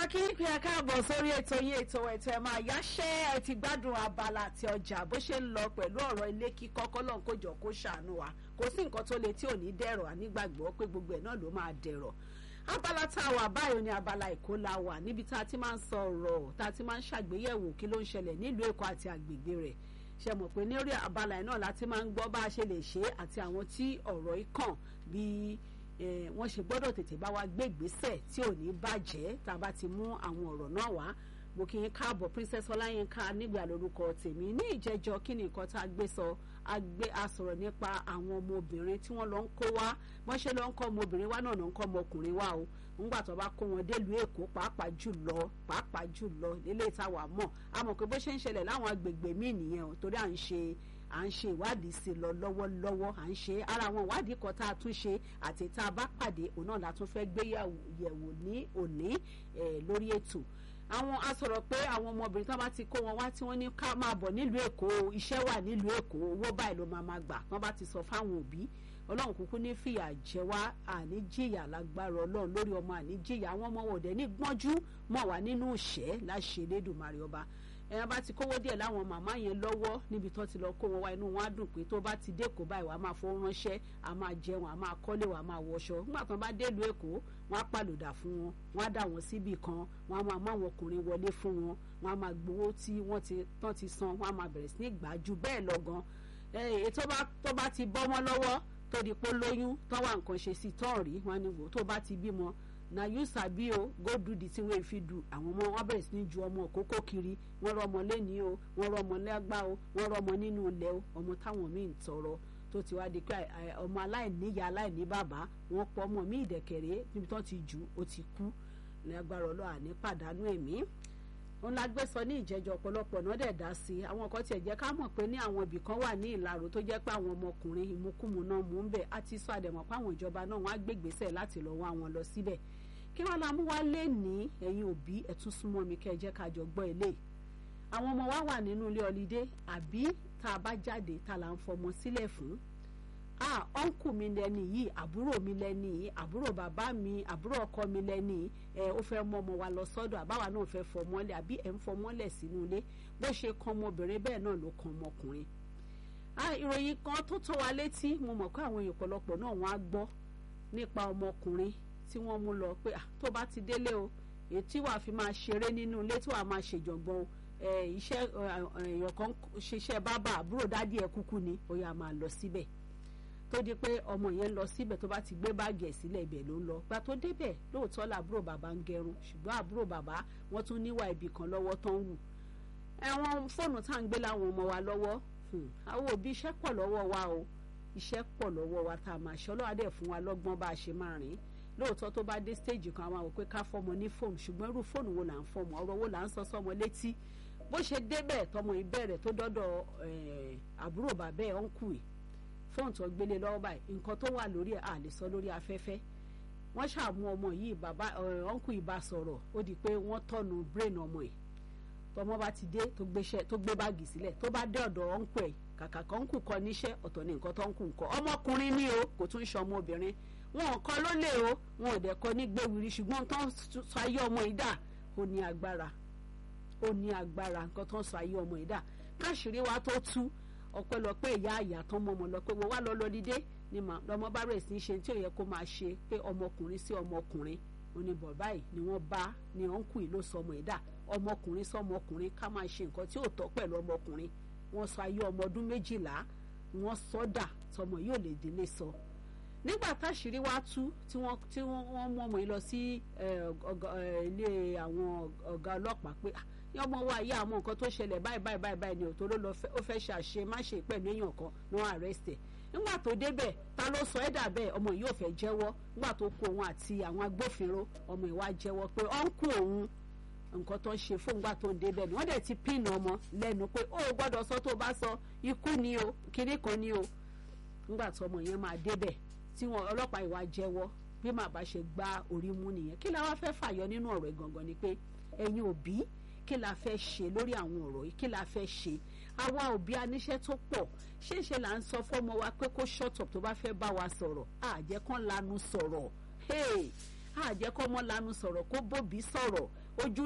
kí n pè é káàbọ̀ sórí ètò yín ètò ètò ẹ̀ máa yáṣẹ́ ẹ ti gbádùn abala àti ọjà bó ṣe ń lọ pẹ̀lú ọ̀rọ̀ ilé kíkọ́ kọ́lọ́n kó jọ kó ṣàánú wa kò sí nǹkan tó le tí ò ní dẹ̀rọ̀ ànígbàgbọ́ pé gbogbo ẹ̀ náà ló máa dẹ̀rọ̀ abala tá a wà báyìí ni abala èkó la wà níbi tá a ti máa ń sọ ọ̀rọ̀ tá a ti máa ń ṣàgbéyẹ̀wò kí ló ń ṣẹlẹ̀ nílùú èkó àti àgbègbè rẹ̀ ṣe mọ̀ pé ní orí abala ẹ̀ náà láti máa ń gbọ́ bá a ṣe lè ṣe àti àwọn tí ọ̀rọ̀ yìí kàn bíi wọ́n ṣe gbọ́dọ̀ tètè bá wa gbé ìgbésẹ̀ tí ò ní bàjẹ́ tá a bá ti mú àwọn ọ̀rọ̀ náà wá mo kí n káàbọ̀ princess ọláyínká nígbà lórúkọ tèmi ní ìjẹ́jọ́ kí ni nǹkan tá a gbé sọ a gbé a sọ̀rọ̀ nípa àwọn ọmọbìnrin tí wọ́n lọ ń kó wá wọ́n ṣe lọ ń kọ́ ọmọbìnrin wá náà ló ń kọ́ ọmọkùnrin wá o ńgbà tó bá kó wọn délùú èkó pàápàá jùlọ pàápàá jùlọ nílé ìtawà mọ̀ a mọ̀ pé bó ṣe ń ṣẹlẹ̀ láwọn agbègbè míì nìyẹn o torí à ń ṣe à ń ṣe ìwádìí sí lọ lọ́wọ́lọ́wọ́ à ń ṣe ara àwọn ìwádìí kan tá a tún ṣe àti tá a bá pàdé òun náà la tún fẹ́ gbé yẹ̀wò ní òní lórí ètò àwọn a sọ̀rọ̀ pé àwọn ọmọbìnrin tó bá ti kó wọn wá tí wọ́n ní ká máa bọ̀ nílùú èkó iṣẹ́ wà nílùú èkó owó báyìí ló máa máa gbà wọ́n bá ti sọ fáwọn òbí ọlọ́run kúkú ní fìyà jẹ wá àní jìyà lágbára ọlọ́run lórí ọmọ àní jìyà àwọn ọmọ wọ̀dẹ̀ ní gbọ́njú mọ̀ wá nínú ìṣẹ́ láṣẹ Elédùmarè ọba ẹ̀yàn bá ti kówó díẹ̀ láwọn màmá yẹn lọ́wọ́ níbi tó ti lọ kó wọn wá inú wọn á dùn pé tó bá ti dẹ́kọ̀ọ́ báyìí wàá máa fowó ránṣẹ́ àá máa jẹun àá máa kọ́lé wàá máa wọṣọ nígbà tó bá délùú èkó wọn á pàlùdà fún wọn wọn á dà wọn síbì kan wọn á máa mú àwọn ọkùnrin wọlé fún wọn wọn á máa gbowó tí wọ́n ti tán ti san wọn á máa bẹ̀rẹ̀ sí ní gbà ju bẹ́ẹ̀ lọ gan ètò tó bá ti bọ́ mọ́ lọ́wọ́ tó di pé lóyún tó wà nǹkan ṣe sí tán rí wọn ni wò tó bá ti bímọ na you sabi o go do the thing wey fit do àwọn ọmọ wọn bẹ̀rẹ̀ sí ní ju ọmọ òkókó kiri wọ́n rọmọ lẹ́ni o wọ́n rọmọ lẹ́gbà o wọ́n rọmọ nínú ilẹ̀ o ọmọ táwọn míì ń tọrọ tó ti wá di pé ọmọ aláìníyá aláìní bàbá wọ́n pọ̀ ọmọ míì dẹ̀kẹ̀rẹ́ níbi tó ti jù ó ti kú lágbára ọlọ́wà ní pàdánù ẹ̀mí wọn la gbé sọ ní ìjẹjọ ọ̀pọ̀lọpọ̀ náà dẹ̀ dá sí i àwọn kan tiẹ̀ jẹ́ ká mọ̀ pé ní àwọn ibì kan wà ní ìlàró tó jẹ́ pé àwọn ọmọkùnrin ìmúkùmù náà mú ń bẹ̀ á ti sọ àdẹ̀mọ̀ pé àwọn ìjọba náà wọ́n á gbé ìgbésẹ̀ láti lọ wá wọn lọ síbẹ̀ kí wọ́n la mú wá lé ní ẹ̀yin òbí ẹ̀tún súnmọ́ mi kẹ́ ẹ jẹ́ ká jọ gbọ́ ilé àwọn ọmọ wa wà nínú ilé ọlídé àbí tá a bá jáde tá a là ń fọmọ sílẹ̀ fún ah ọ̀nkù mi lẹ́ni yìí àbúrò mi lẹ́ni yìí àbúrò bàbá mi àbúrò ọkọ mi lẹ́ni yìí ẹ ó fẹ́ mú ọmọ wa lọ sọ́dọ̀ àbáwa náà fẹ́ fọmọ́lẹ̀ àbí ẹ̀ ń fọmọ́lẹ̀ sínú ilé bó ṣe kan ọmọbìnrin bẹ́ẹ̀ náà ló kan ọmọkùnrin ah ìròyìn kan tó tó wa létí mo mọ̀ pé àwọn èèyàn ọ̀pọ̀lọpọ̀ náà wọ́n á gbọ́ nípa ọmọkùnrin tí wọ́n mú lọ pé tó bá ti délé o èyí tí wàá fi máa ṣeré nínú ilé tí wàá máa ṣèjọ̀gbọ́n iṣẹ́ èèyàn kan ṣiṣẹ́ bábà àbúrò dádì ẹ̀ kúkú ni ó yá máa lọ síbẹ̀ tó di pé ọmọ yẹn lọ síbẹ̀ tó bá ti gbé báàgì ẹ̀ sílẹ̀ ibẹ̀ ló ń lọ gba tó débẹ̀ lóòótọ́ làbúrò bàbá ń gẹrun ṣùgbọ́n àbúrò bàbá wọ́n tún níwà ibì kan lọ́wọ́ tán wù ẹ̀wọ̀n fóònù tá à ń gbé láwọn ọmọ wa lọ́wọ́ àwọn òbí iṣẹ́ pọ̀ lọ́wọ́ wa o iṣẹ́ pọ̀ lọ́wọ́ wa tá a máa ṣe ọlọ́wà dẹ̀ fún wa lọ́gbọ́n bá a ṣe máa rìn lóòótọ́ tó bá dé stage kan àwọn àwọn pé ká fọmọ ní fóònù ṣùgbọ́n irú fóònù wo là ń fọmọ ọ̀rọ̀ wo là ń sọ sọmọ létí bó ṣe débẹ̀ tọmọ ìbẹ̀rẹ̀ tó dọ́dọ̀ àbúrò bàbá ẹ̀ ọ̀nkù ẹ̀ fóònù tó gbélé lọ́wọ́ báyìí nǹkan tó wà lórí ẹ̀ à lè sọ lórí afẹ́fẹ́ wọ́n ṣàmú ọmọ yìí bàbá ọ̀nkù ìbá sọ̀rọ̀ ó di pé wọ́n tọ̀nù brain ọmọ ẹ̀ tọmọ bá ti dé tó gbé báàgì sílẹ̀ tó bá dé ọ̀dọ̀ ọ̀nkù ẹ̀ kàkà kan kù kọ níṣẹ́ ọ̀tọ̀ ní nǹkan tó ń kù ń kọ ọmọkùnrin ni o kò tún ṣe ọmọ obìnrin wọn ò kọ ló lè o wọn ò dẹ̀ kọ ní gbéwìrì ṣùgbọ́n tó ń sọ ayé ọmọ ìdá ó ní agbára ó ní agbára nǹkan tó ń sọ ayé ọmọ ìdá káṣírí wa tó tú ọpẹ́lọpẹ́ ìyá àyà tán mọ ọmọ lọ pé wọ́n wá lọ lọdídé ni lọmọ bá bẹ̀rẹ̀ sí í ṣe tí ò yẹ kó máa ṣe pé ọmọkùnrin sí ọmọkùnrin oníbọ̀ báyìí ni wọ́n bá ní ọ̀nkù yìí ló sọ ọmọ ìdá ọmọkùnrin sọmọkùnrin ká máa ṣe nǹkan tí ò tọ́ pẹ̀lú ọmọkùnrin wọ́n sọ ayé ọmọ ọdún méjìlá wọ́n sọdà tọmọ yóò lè délé sọ nígbà táṣìírí wá tú tí wọ́n tí wọ́n mú ọmọ yìí lọ sí ilé àwọn ọ̀gá ọlọ́pàá pé ọmọ wa yá àwọn nǹkan tó ṣẹlẹ̀ báyìí báyìí báyìí báyìí ni òtó ló lọ ó fẹ́ ṣàṣe má ṣe pẹ̀lú èèyàn kan ní wọ́n arrest ẹ̀ nígbà tó débẹ̀ ta ló sọ ẹ́ dà bẹ́ẹ̀ ọmọ yìí ò fẹ́ jẹ́wọ́ nígbà tó kó òun àti àwọn agbófinró ọmọ ìwà jẹ́wọ́ pé ọ̀nkù òun nǹkan tó ń ṣe fóńgbà tó ń débẹ̀ ni wọ́n dẹ̀ ti pín ọmọ lẹ́nu pé ó gbọ́dọ̀ sọ tó bá sọ ikú ni o kinní kan ni o nígbà tó ọmọ yẹn máa débẹ̀ tí wọn ọlọ́pàá ìwà jẹ́wọ́ bí màá bá ṣe gbá orí mú nìyẹn kí la wá fẹ́ fàyọ nínú ọ̀rọ̀ ẹ̀ gangan ni pé ẹ̀yin òbí kí la fẹ́ ṣe lórí àwọn ọ̀rọ̀ yìí kí la fẹ́ ṣe àwa òbí aníṣẹ́ tó pọ̀ ṣéṣe là ń sọ fọ́mọ wa pé kó shut up tó bá fẹ́ bá wa sọ̀rọ̀ àjẹ́ kán lanu sọ̀rọ̀ hey àjẹkọ́mọ́ lanu sọ̀rọ̀ kó bóbi sọ̀rọ̀ ojú